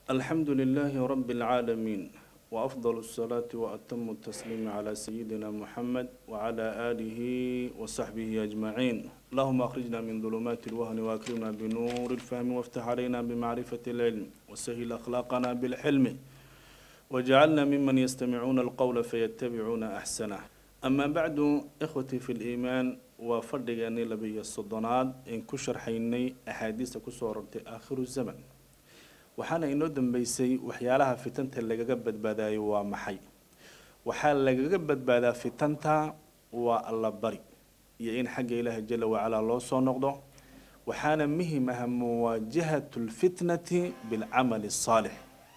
الحمد لله رب العالمين وأفضل الصلاة وأتم التسليم على سيدنا محمد وعلى آله وصحبه أجمعين اللهم أخرجنا من ظلمات الوهن وأكرمنا بنور الفهم وافتح علينا بمعرفة العلم وسهل أخلاقنا بالحلم وجعلنا ممن يستمعون القول فيتبعون أحسنه أما بعد إخوتي في الإيمان وفرقني لبي الصدنات إن كشر حيني أحاديث كسورة آخر الزمن waxaana inoo dambeysay waxyaalaha fitanta lagaga badbaadayo waa maxay waxaa lagaga badbaadaa fitanta waa alla bari iyo in xagga ilaahi jala wacalaa loo soo noqdo waxaana muhim ah muwaajahatu lfitnati bilcamali asaalix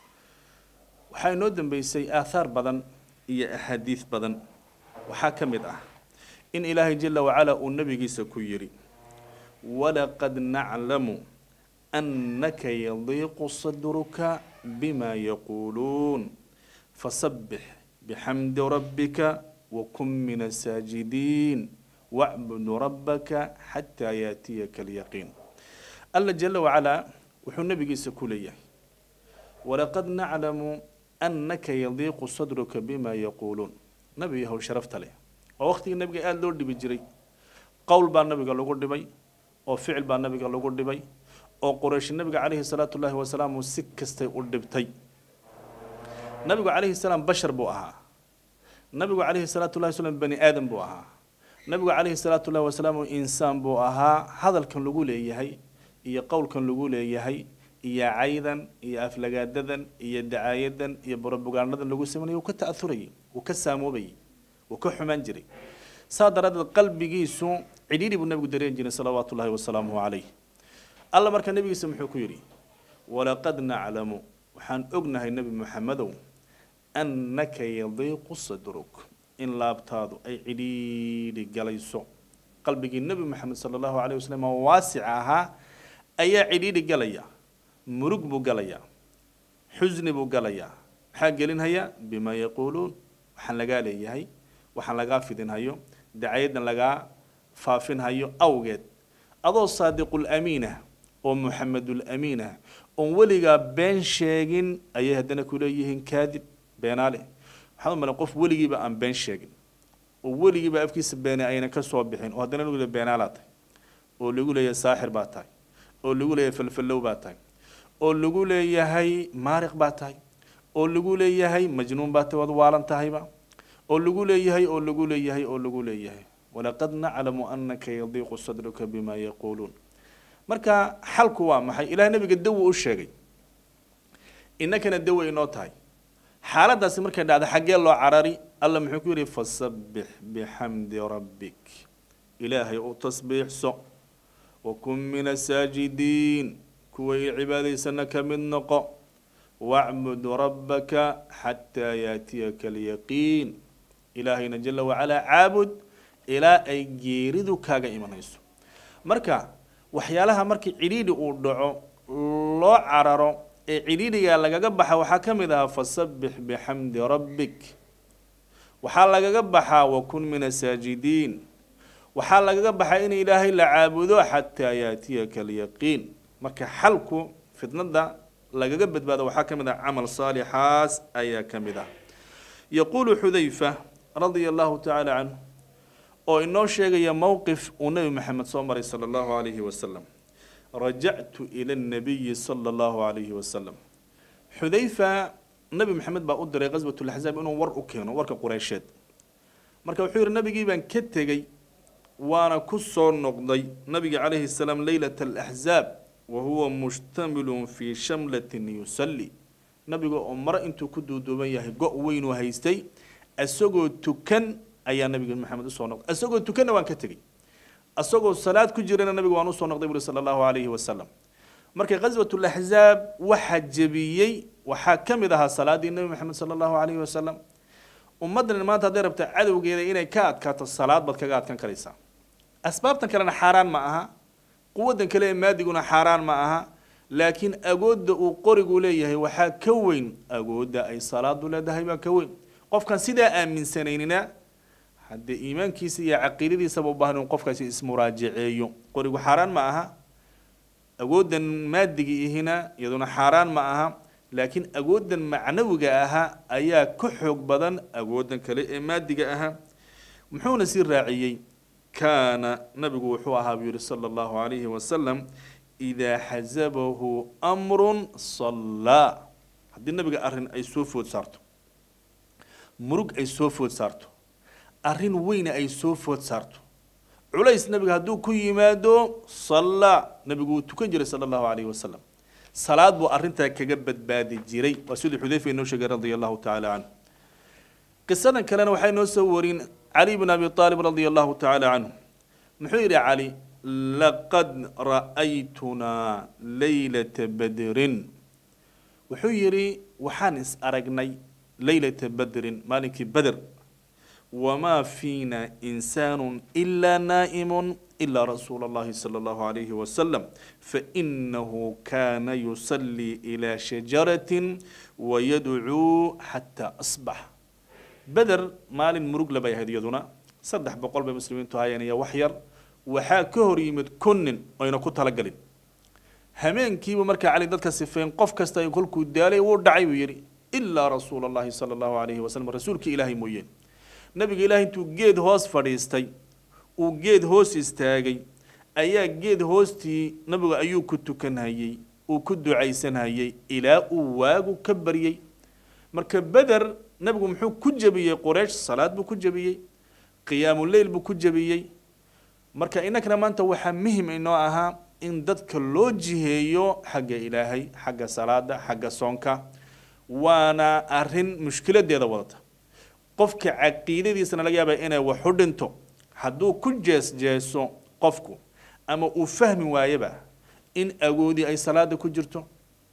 waxaa inoo dambeysay aathaar badan iyo axaadiis badan waxaa ka mid ah in ilaahay jala wacalaa uu nabigiisa ku yidhi walaqad naclamu أنك يضيق صدرك بما يقولون فسبح بحمد ربك وكن من الساجدين واعبد ربك حتى يأتيك اليقين الله جل وعلا وحو نبي سكوليه ولقد نعلم أنك يضيق صدرك بما يقولون نبي هو شرفت له ووقت النبي قال لورد بجري قول بان نبي قال لورد بي وفعل بان نبي قال لورد بي oo qoraysh nabiga calayhi salaatu ullaahi wasalaam uu si kastay u dhibtay nabigu calayhi salaam bashar buu ahaa nabigu calayhi salaatu ullahi wasalam bani aadam buu ahaa nabigu calayhi salaatu ullahi wasalaam insaan buu ahaa hadalkan lagu leeyahay iyo qowlkan lagu leeyahay iyo caydan iyo aflagaadadan iyo dacaayadan iyo borobogaanadan lagu sameynaya uu ka ta'aurayay uu ka saamoobayay uu ka xumaan jiray saa daraaddeed qalbigiisu cidhiidhi buu nabigu dareen jiray salawaatu ullahi wasalaamuhu calayh alla markaa nebigiisa muxuu ku yidhi walaqad naclamu waxaan ognahay nebi moxamedow annaka yadiiqu sadruk in laabtaadu ay cidhiidhi galayso qalbigii nebi moxamed sala allahu calayh wasalam oo waasica ahaa ayaa cidhiidhi galaya murug buu galayaa xusni buu galayaa maxaa gelinhaya bimaa yaquuluun waxaan lagaa leeyahay waxaan lagaa fidinhayo dacayadan lagaa faafinhayo awgeed adoo saadiqul amiinah oo muxamedul amiin ah oon weligaa been sheegin ayay haddana ku leeyihiin kaadib beenaale waxaad u malan qof weligiiba aan been sheegin oo weligiiba afkiisa beene ayna ka soo bixin oo haddana lagu leeyahy beenaalaa tahay oo lagu leeyahay saaxir baa tahay oo lagu leeyahay falfallow baa tahay oo lagu leeyahay maariq baa tahay oo lagu leeyahay majnuun baa tahay waad waalan tahayba oo lagu leeyahay oo lagu leeyahay oo lagu leeyahay walaqad naclamu anaka yadiiqu sadruka bima yaquuluun marka xalku waa maxay ilaah nabiga dawo u sheegay innakana dawo inoo tahay xaaladaasi markay dhacda xaggee loo carari alla muxuu ku yidhi fasabbix bixamdi rabbik ilaahay u tasbiixso wakun min asaajidiin kuwa i cibaadaysana ka mid noqo wacbud rabbaka xataa yaatiyaka alyaqiin ilaahayna jala wacalaa caabud ilaa ay geeridu kaaga imanayso marka waxyaalaha markii cidhiidhi uu dhaco loo cararo ee cidhiidhiga lagaga baxa waxaa ka mid ahaa fasabbix bixamdi rabbik waxaa lagaga baxaa wakun min asaajidiin waxaa lagaga baxaa in ilaahay la caabudo xataa yaatiyaka alyaqiin marka xalku fitnada lagaga badbaado waxaa ka mid ah camal saalixaas ayaa ka mid ah yaquulu xudayfa radia allahu tacaala canhu oo inoo sheegaya mowqif uu nebi maxamed soo maray sala allahu calayhi wasalam rajactu ila nabiyi sala allahu calayhi wasalam xudayfa nebi maxamed baa u diray qaswat laxzaab inuu war u keeno warka qureysheed marka wuxuu yihi nabigii baan ka tegey waana ku soo noqday nabiga calayhi salaam leylata alaxzaab wa huwa mushtamilun fii shamlatin yusalli nabiga oo maro intuu ku duuduuban yahay go' weynuu haystay isagoo tukan ayaa nabiga maxamed usoo noqday isagoo tukanna waan ka tegey isagoo salaad ku jirana nabiga waan usoo noqday buri sala allahu calayhi wasalam marka qaswat laxzaab waxaa jebiyey waxaa ka mid ahaa salaadii nebi maxamed sala allahu calayhi wasalam ummaddan maanta hadday rabta cadowgeeda inay ka adkaato salaad baad kaga adkan karaysaa asbaabtan kalena xaaraan ma aha quwaddan kale ee maadiguna xaaraan ma aha laakiin agoodda uu qorigu leeyahay waxaa ka weyn agoodda ay salaadu leedahay baa ka weyn qofkan sidaa aaminsanaynina haddee iimaankiisa iyo caqiidadiisaba u baahan in qofkaasi ismuraajaceeyo qorigu xaaraan ma aha awooddan maadigii ihina iyaduna xaaraan ma aha laakiin awooddan macnawiga ahaa ayaa ka xoog badan awooddan kale ee maadiga ahaa muxuuna sii raaciyey kaana nabigu wuxuu ahaa buu yihi sala allahu calayhi wasalam idaa xasabahu amrun sallaa haddii nabiga arrin ay soo food saarto murug ay soo food saarto arrin weyna ay soo food saarto culays nabiga hadduu ku yimaado sallaa nabigu wuu tukan jiray sala allahu calayhi wasalam salaad buu arrintaa kaga badbaadi jiray waa siduu xudayfa inoo sheegay radia allahu tacaala canhu qisadan kalena waxay noo soo warin cali bn abi aalib radia allahu tacaala canhu muxuu yidhi cali laqad ra'aytunaa laylata badrin wuxuu yidhi waxaan is aragnay laylata badrin maalinkii beder wamaa fiina insaanu ilaa naa'imun ilaa rasuula allahi sala allahu calayhi wasalam fainahu kaana yusallii ilaa shajaratin wayadcuu xataa asbax beder maalin murug labay ahayd iyaduna saddex boqol bay muslimiintu hayeen iyo wax yar waxaa ka hor yimid kun nin oyna ku talagelin hameenkiibu markaa cali dadka sifeyn qof kasta kolkuu daalay wuu dhacay buu yidhi ilaa rasuula allahi sala allahu calayhi wasalam rasuulkii ilaahay mooyeen nabiga ilaahay intuu geed hoos fadhiistay uu geed hoos istaagay ayaa geed hoostii nabigu ayuu ku tukanhayey uu ku ducaysanhayey ilaa uu waagu ka baryey marka beder nabigu muxuu ku jebiyey quraysh salaad buu ku jebiyey qiyaamuleyl buu ku jebiyey marka innakana maanta waxaa muhim inoo ahaa in dadka loo jiheeyo xagga ilaahay xagga salaada xagga soonka waana arrin mushkiladeeda wadata qofka caqiidadiisana laga yaaba inay wax u dhinto hadduu ku jees jeeso qofku ama uu fahmi waayaba in agoodi ay salaada ku jirto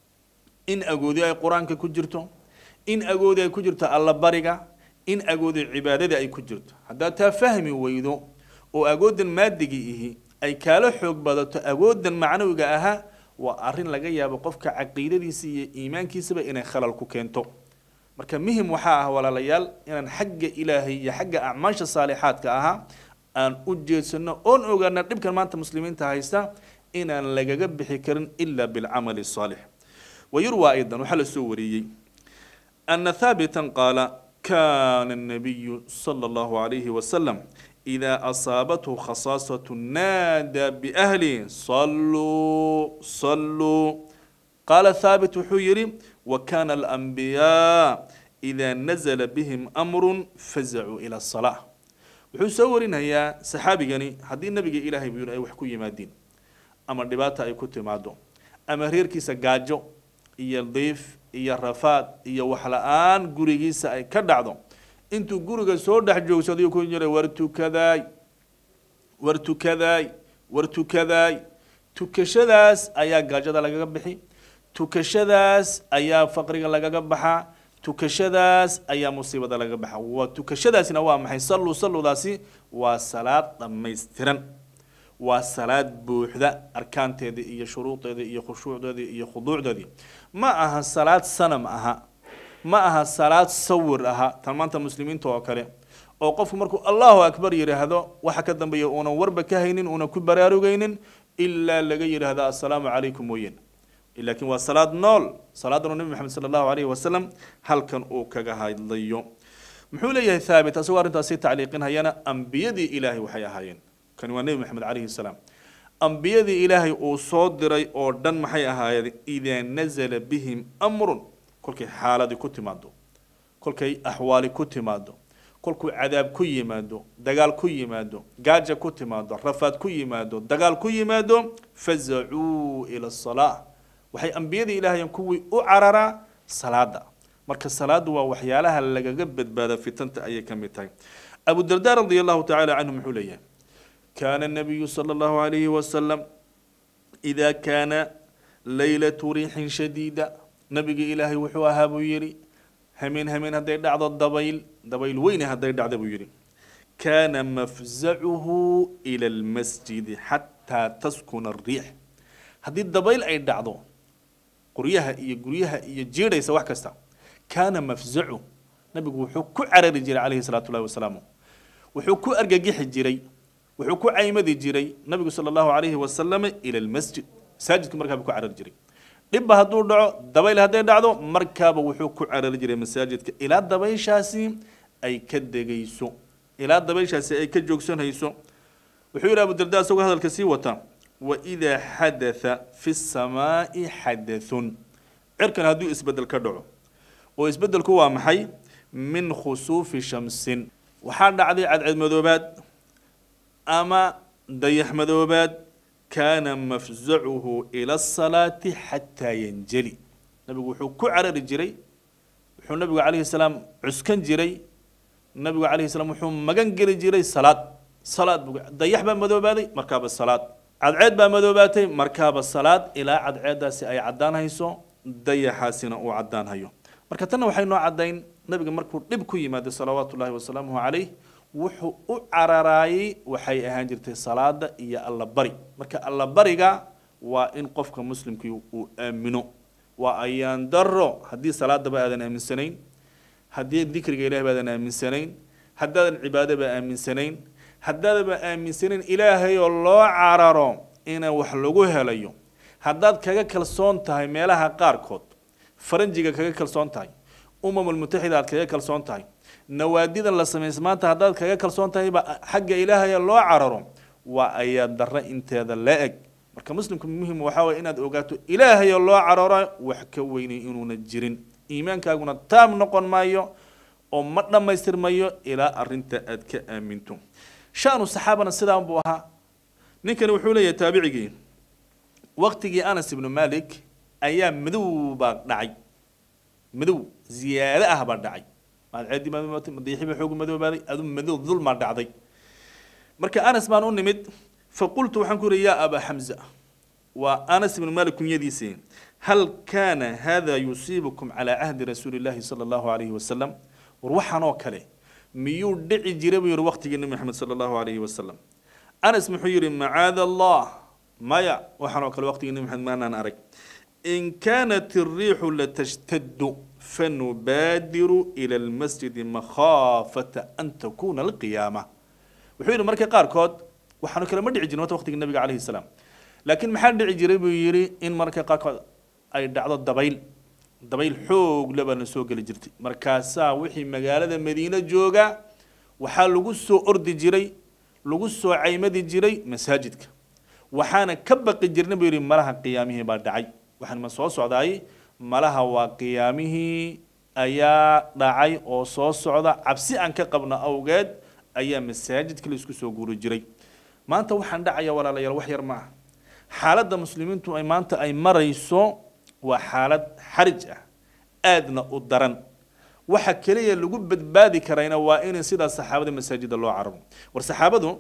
in agoodi ay qur-aanka ku jirto in agoodi ay ku jirto allabariga in agoodi cibaadada ay ku jirto haddaad taa fahmi weydo oo agoodan maadigii ihi ay kaala xoog badato agoodan macnawiga ahaa waa arrin laga yaabo qofka caqiidadiisa iyo iimaankiisaba inay khalal ku keento marka muhim waxaa ah walaalayaal inaan xagga ilaahay iyo xagga acmaasha saalixaadka ahaa aan u jeedsano oon ogaana dhibkan maanta muslimiinta haysta inaan lagaga bixi karin ila bilcamali saalix wayurwa aydan waxaa la soo wariyey ana thaabitan qaala kana الnabiyu salى اllahu عalayhi wasalam إذا أصابته خصاصة نادى بأهله صلوا صلوا قال ثابت حيري وكان الأنبياء إذا نزل بهم أمر فزعوا إلى الصلاة wuxuu soo warinayaa saxaabigani haddii nabiga ilaahay buu yidhi ay wax ku yimaadiin ama dhibaata ay ku timaado ama reerkiisa gaajo iyo diif iyo rafaad iyo waxla-aan gurigiisa ay ka dhacdo intuu guriga soo dhex joogsaday ku jiray war tukadaay war tukadaay war tukadaay tukashadaas ayaa gaajada lagaga bixi tukashadaas ayaa faqriga lagaga baxaa tukashadaas ayaa musiibada lagaga baxa waa tukashadaasina waa maxay salluu salludaasi waa salaad dhammaystiran waa salaad buuxda arkaanteedii iyo shuruudeedii iyo khushuucdeedii iyo khuduucdeedii ma aha salaad sanam aha ma aha salaad sawir aha tan maanta muslimiinta oo kale oo qofku markuu allahu akbar yidhaahdo waxa ka dambeeya uunan warba ka haynin uunan ku baraarugaynin ilaa laga yidhaahdo assalaamu calaykum mooyeen laakiin waa salaad nool salaadan nabi maxamed sala allahu alayhi wasalam halkan uu kaga hadlayo muxuu leeyahay thaabit asagoo arrintaasi tacliiqinhayana ambiyadii ilaahay waxay ahaayeen kani waa nebi maxamed calayhi salaam ambiyadii ilaahay uu soo diray oo dhan maxay ahaayeen idaa nazala bihim amrun kolkay xaaladii ku timaado kolkay axwaali ku timaado kolkuu cadaab ku yimaado dagaal ku yimaado gaaja ku timaado rafaad ku yimaado dagaal ku yimaado fazacuu ila asalaa waxay ambiyadii ilaahayeen kuwii u cararaa salaada marka salaadu waa waxyaalaha lagaga badbaada fitanta ayay ka mid tahay abu darda radi allahu tacaala canhu muxuu leeyahay kaana الnabiyu salى اllahu alayhi wasalam إida kaana laylatu riixin shadiida nabigii ilaahay wuxuu ahaa buu yidhi hameen hameen hadday dhacdo dabayl dabayl weyne hadday dhacdo buu yidhi kaana mafzacuhu ila اlmasjidi xataa taskuna الriix haddii dabayl ay dhacdo qoryaha iyo guryaha iyo jiidhaysa wax kasta kaana mafzacu nabigu wuxuu ku carari jiray calayhi salaatu llahi wasalaamu wuxuu ku argagixi jiray wuxuu ku caymadi jiray nabigu sala allahu calayhi wasalam ila almasjid masaajidku markaa buu ku carari jiray dhibba hadduu dhaco dabayl hadday dhacdo markaaba wuxuu ku carari jiray masaajidka ilaa dabayshaasi ay ka degayso ilaa dabayshaasi ay ka joogsanayso wuxuu yidhi abudarda isagoo hadalka sii wata waidaa xadatha fi samaa'i xadathun cirkan hadduu isbedel ka dhaco oo isbedelku waa maxay min khusuufi shamsin waxaa dhacday cadceed madoobaad ama dayax madoobaad kaana mafzacuhu ila asalaati xataa yanjali nabigu wuxuu ku carari jiray wuxuu nabigu calayhi salaam cuskan jiray nabigu calayhi salaam wuxuu magan geli jiray salaad salaad buu dayax baa madoobaaday markaaba salaad cadceed baa madoobaatay markaaba salaad ilaa cadceeddaasi ay caddaan hayso dayaxaasina uu caddaan hayo marka tanna waxay noo caddayn nabiga markuu dhib ku yimaado salawaatu ullahi wasalaamuhu calayh wuxuu u cararaayey waxay ahaan jirtay salaada iyo allabari marka allabariga waa in qofka muslimkii uu aamino waa ayaan daro haddii salaadaba aadan aaminsanayn haddii dikriga ilahi ba aadan aaminsanayn haddaadan cibaadaba aaminsanayn haddaadaba aaminsanayn ilaahay oo loo cararo ina wax lagu helayo haddaad kaga kalsoon tahay meelaha qaarkood faranjiga kaga kalsoon tahay umamulmutaxida aad kaga kalsoon tahay nawaadidan la samays maanta haddaad kaga kalsoon tahayba xagga ilaahaya loo cararo waa ayaa darre inteeda la eg marka muslimku muhim waxaa waye inaad ogaato ilaahayoo loo cararo wax ka weynay inuuna jirin iimaankaaguna taam noqon maayo oo ma dhammaystirmayo ilaa arinta aad ka aaminto shanu saxaabana sidaan buu ahaa ninkani wuxuu leeyahay taabicigii waqtigii anas ibnu malik ayaa madow baa dhacay madow ziyaado ah baa dhacay madceedii madoobaatay madayaxii baa xoogu madoobaaday adu madow dulmaa dhacday marka anas baan u nimid faqultu waxaan ku yidhi yaa abaa xamza waa anas ibnu malik kunyadiisii hal kaana hada yusiibukum calaa cahdi rasuuli llahi sala allahu alayhi wasalam war waxaan oo kale miyuu dhici jiray buu yidhi waqtigii nebi maxamed sala allahu alayhi wasalam anas muxuu yidhi macaada allah maya waxaan oo kale waqtigii nebi maxamed maanaan arag in kaanat الriixu latashtadu fanubaadiru ila almasjidi makhaafata an takuna alqiyaama wuxuu yidhi marka qaarkood waxaanu kale ma dhici jirin wata waqtigii nabiga calayhi salaam laakiin maxaa dhici jiray buu yidhi in marka qaarkood ay dhacdo dabayl dabayl xoog le baa na soo geli jirtay markaasaa wixii magaalada madiine jooga waxaa lagu soo ordi jiray lagu soo caymadi jiray masaajidka waxaana ka baqi jirna buu yidhi malaha qiyaamihii baa dhacay waxaan ma soo socdaay malaha waa qiyaamihii ayaa dhacay oo soo socda cabsi aan ka qabno awgeed ayaa masaajidka la isku soo guuri jiray maanta waxaan dhacaya walaalayaal wax yar ma ah xaaladda muslimiintu ay maanta ay marayso waa xaalad xarij ah aadna u daran waxa keliya lagu badbaadi karayna waa in sidaa saxaabada masaajida loo carabo war saxaabadu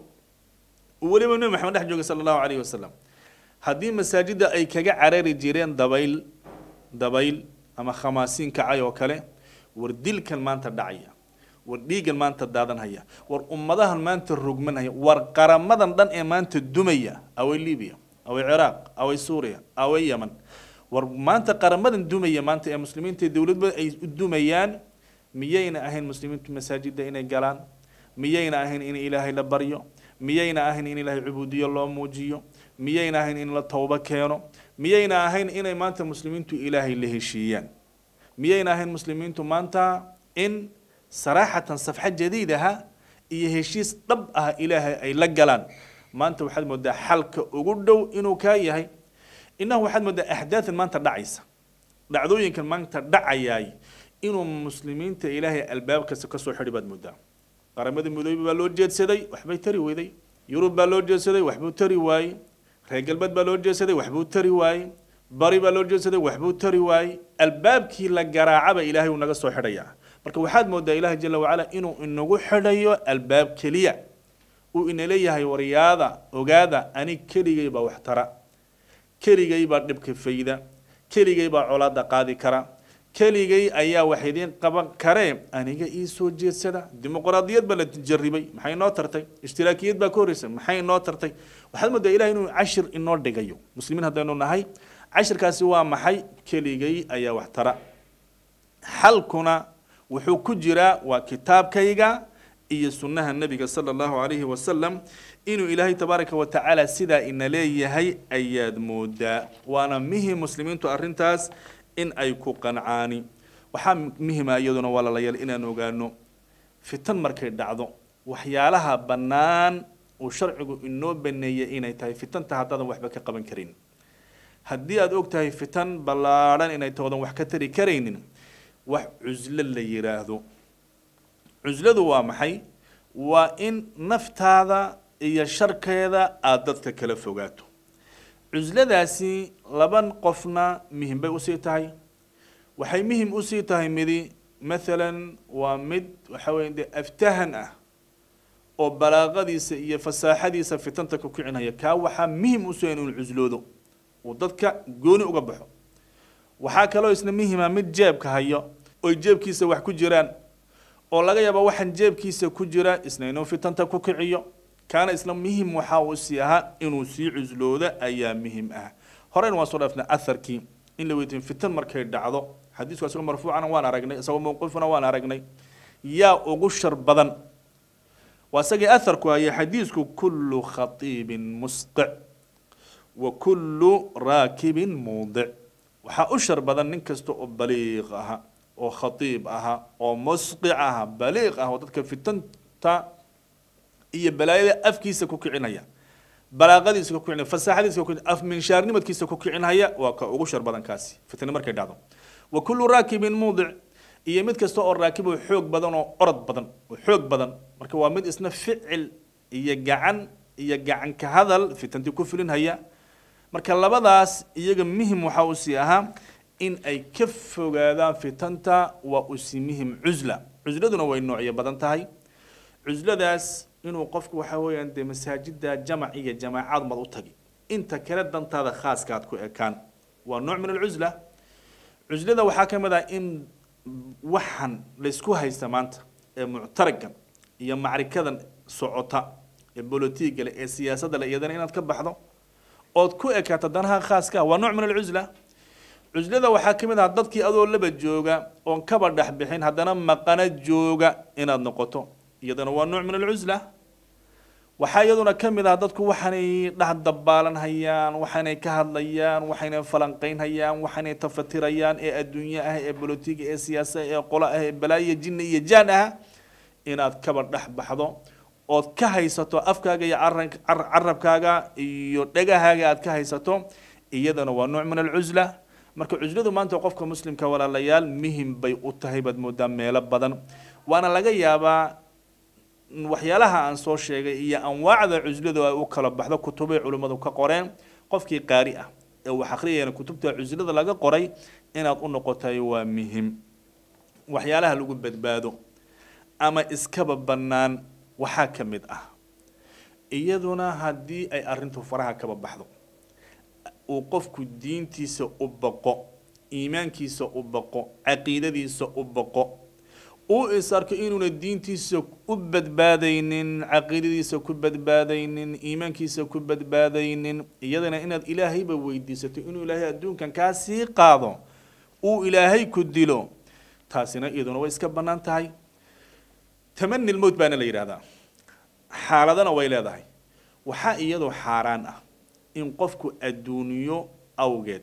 weliba nebi maxamed dhex jooga sala allahu calayhi wasalam haddii masaajidda ay kaga carari jireen dabayl dabayl ama khamaasiin kacay oo kale war dilkan maanta dhacaya war dhiigan maanta daadanhaya war ummadahan maanta rogmanhaya war qaramadan dhan ee maanta dumaya away libiya away ciraaq away suuriya away yeman war maanta qaramadan dumaya maanta ee muslimiinta dowladba ay u dumayaan miyayna ahayn muslimiintu masaajidda inay galaan miyayna ahayn in ilaahay la baryo miyayna ahayn in ilaahay cubuudiyo loo muujiyo miyayna ahayn in la towbo keeno miyayna ahayn inay maanta muslimiintu ilaahay la heshiiyaan miyayna ahayn muslimiintu maanta in saraaxatan safxa jadiidaha iyo heshiis dhab ah ilaahay ay la galaan maanta waxaad moodaa xalka ugu dhow inuu kaa yahay innahu waxaad moodaa axdaadan maanta dhacaysa dhacdooyinkan maanta dhacayaay inuu muslimiinta ilaahay albaabkasta kasoo xidhi baad moodaa qaramada midoobe baa loo jeedsaday waxbay tari weyday yurub baa loo jeedsaday waxbuu tari waayey reer galbeed baa loo jeedsaday waxbuu tari waayey bari baa loo jeedsaday waxbuu tari waayey albaabkii la garaacaba ilaahay uu naga soo xidhayaa marka waxaad moodaa ilaahay jala wacala inuu inagu xidhayo albaab keliya uu ina leeyahay waryaada ogaada ani keligay baa wax tara keligay baa dhibka fayda keligay baa colaada qaadi kara keligay ayaa wax idiin qaban karee aniga ii soo jeedsada dimuqraadiyad baa la jaribay maxay inoo tartay ishtiraakiyad baa ka horreysay maxay inoo tartay waxaad moodaa ilahay inuu cashir inoo dhigayo muslimiin haddaynu nahay cashirkaasi waa maxay keligay ayaa wax tara xalkuna wuxuu ku jiraa waa kitaabkayga iyo sunnaha nebiga sala allahu calayhi wasalam inuu ilaahay tabaaraka wa tacaala sidaa ina leeyahay ayaad moodaa waana mihim muslimiintu arrintaas in ay ku qancaani waxaa muhima iyaduna walaalayaal inaan ogaano fitan markay dhacdo waxyaalaha bannaan uu sharcigu inoo baneeyay inay tahay fitanta haddaadan waxba ka qaban karin haddii aada og tahay fitan ballaadhan inay toodan wax ka tari karaynin wax cuslo la yiraahdo cusladu waa maxay waa in naftaada iyo sharkeeda aada dadka kala fogaato cusladaasi laban qofna muhim bay usii tahay waxay muhim usii tahay midi mathalan waa mid waxa weya dee aftahan ah oo balaaqadiisa iyo fasaaxadiisa fitanta ku kicinaya kaa waxaa muhim usoo inuu cusloodo uu dadka gooni uga baxo waxaa kaloo isna muhima mid jeebka hayo oy jeebkiisa wax ku jiraan oo laga yaaba waxaan jeebkiisa ku jira isna inuu fitanta ku kiciyo kaana isna muhim waxaa uu sii ahaa inuu sii cusloodo ayaa muhim ah horeyna waan soo dhaafnay atharkii in la weydiin fitan markay dhacdo xadiisku isagoo marfuucana waan aragnay isagoo mawqifuna waan aragnay yaa ugu shar badan waa isagii atharku ayay xadiisku kullu khatiibin musqic wa kullu raakibin muudic waxaa u shar badan nin kasta oo baliiq aha oo khatiib aha oo musqic aha baliiq ah oo dadka fitanta iyo balaayada afkiisa ku kicinaya balaaqadiisa ku kicinaya fasaaxadiisa ku af minshaarnimadkiisa ku kicinaya waa ka ugu shar badan kaasi fitna markay dhacdo wa kullu raakibin muudic iyo mid kasta oo raakib oo xoog badan oo orod badan oo xoog badan marka waa mid isna ficil iyo gacan iyo gacan ka hadal fitantii ku fulinhaya marka labadaas iyaga muhim waxa uu sii ahaa in ay ka fogaadaan fitanta waa usi muhim cusla cusladuna way noocyo badan tahay cusladaas inuu qofku waxa weeyaan dee masaajida jamac iyo jamaacaad mad u tagi inta kale dantaada khaaskaad ku ekaan waa nooc min alcusla cuslada waxaa ka mid ah in waxan laysku haysta maanta ee muctaragan iyo macrikadan socota ee bolotiga leh ee siyaasadda leh iyadana inaad ka baxdo ood ku ekaato danaha khaaska waa nooc min alcusla cuslada waxaa ka mid ah dadkii adoo laba jooga oon kaba dhex bixin haddana maqana jooga inaad noqoto iyadana waa nooc min alcusla waxaa iyaduna ka mid ah dadku waxaanay dhex dabaalanhayaan waxaanay ka hadlayaan waxaynay falanqaynhayaan waxaanay tafatirayaan ee adduunye ah ee bolotiga ee siyaasa ee qolo ah ee balaayo jinni iyo jaan ah inaad kaba dhex baxdo ood ka haysato afkaaga iyo carabkaaga iyo dhegahaaga aad ka haysato iyadana waa nooc min alcusla marka cusladu maanta qofka muslimka walaalayaal muhim bay u tahay baad moodaa meelo badan waana laga yaabaa waxyaalaha aan soo sheegay iyo anwaacda cusladu ay u kala baxdo kutubay culimmadu ka qoreen qofkii qaari ah ee wax akhriyayana kutubta cuslada laga qoray inaad u noqotay waa muhim waxyaalaha lagu badbaado ama iskaba bannaan waxaa ka mid ah iyaduna haddii ay arrintu faraha kaba baxdo uu qofku diintiisa u baqo iimaankiisa u baqo caqiidadiisa u baqo uu is arko inuuna diintiisa u badbaadaynin caqiidadiisa ku badbaadaynin iimaankiisa ku badbaadaynin iyadana inaad ilaahayba weydiisato inuu ilaahay adduunkan kaa sii qaado uu ilaahay ku dilo taasina iyaduna way iska bannaan tahay tamani lmowt baana la yidhaahdaa xaaladana way leedahay waxaa iyadoo xaaraan ah in qofku adduunyo awgeed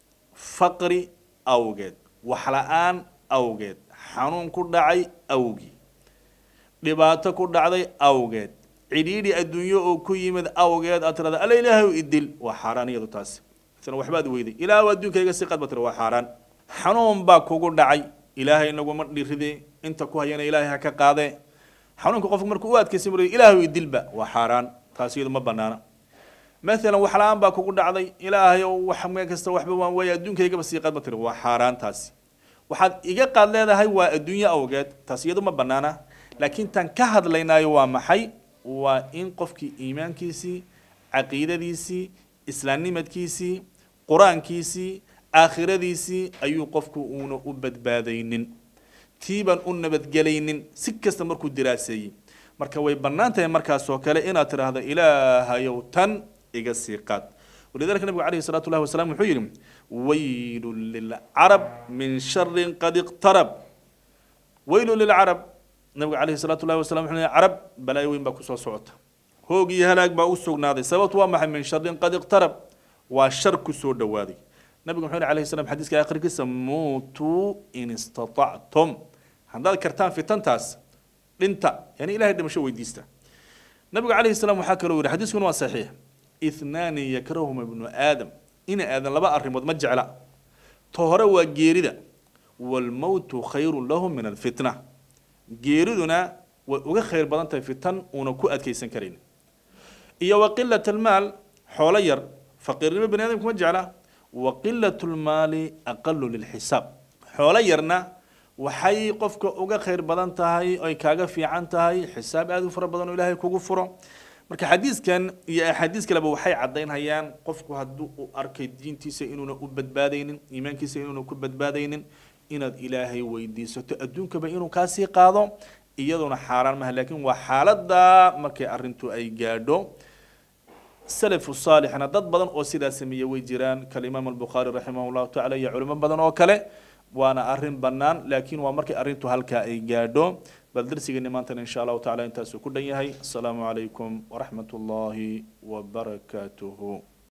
faqri awgeed waxla-aan awgeed xanuun ku dhacay awgii dhibaato ku dhacday awgeed cidhiidhi adduunyo oo ku yimid awgeed aad tirada alla ilaahay idil waa xaaraan iyadu taasi isna waxbaad weyday ilaahu adduunkayga si qad ba tira waa xaaraan xanuun baa kugu dhacay ilaahay naguma dhiride inta ku hayana ilaahay ha ka qaadee xanuunka qofku markuu u adkaysa mar ilaahu idilba waa xaaraan taasi iyadu ma banaana maalan wax la-aan baa kugu dhacday ilaahay wax meel kasta waxba waan waaya adduunkaygaba sii qad ba tira waa xaaraan taasi waxaad iga qaad leedahay waa adduunyo awgeed taas iyadu ma banaana laakiin tan ka hadlaynaayo waa maxay waa in qofkii iimaankiisii caqiidadiisii islaamnimadkiisii qur-aankiisii aakhiradiisii ayuu qofku uuna u badbaadaynin tiibaan u nabadgelaynin si kasta markuu diraaseeyey marka way bannaan tahay markaasoo kale inaad tidhaahdo ilaahayow tan iga sii qaad ولذلك النبي عليه الصلاة والله والسلام يقول ويل للعرب من شر قد اقترب ويل للعرب النبي عليه الصلاة والله والسلام يقول عرب بلا يوين باكو سو صوت hoog iyo halaag baa u sugnaaday sababtu waa maxay min sharin qad iqtarab waa shar ku soo dhowaaday nabigu muxuu yhi alayhi salam xadiiska akhirkiisa muutuu in istatactum haddaad kartaan fitantaas dhinta yani ilahay dhimasho weydiista nabigu calayhi salaam waxaa kaloo yihi xadiiskuna waa saxiix ithnaani yakrahuma ibnu aadam ina aadan laba arrimood ma jecla to hore waa geerida waalmowtu khayru lahu min alfitna geeriduna way uga khayr badan tahay fitan uuna ku adkaysan karayn iyo wa qilat almaal xoolo yar faqiirnimo bani aadamku ma jecla wa qilat lmaali aqalu lilxisaab xoolo yarna waxay qofka uga khayr badan tahay oy kaaga fiican tahay xisaab aada u fara badan oo ilaahay kugu furo marka xadiiskan iyo axaadiis kaleba waxay caddaynhayaan qofku haddii uu arkay diintiisa inuuna u badbaadaynin iimaankiisa inuuna ku badbaadaynin inaad ilaahay weydiisato adduunkaba inuu kaasii qaado iyaduna xaaraan maha laakiin waa xaaladda markay arrintu ay gaadho salafu saalixna dad badan oo sidaa sameeya way jiraan kalimaam albukhaari raximah llahu tacala iyo culimo badan oo kale waana arrin bannaan laakiin waa markay arrintu halkaa ay gaadho bal darsigeeni maantana insha allahu tacala intaasuu ku dhan yahay asalaamu calaykum waraxmat ullaahi wabarakaatuhu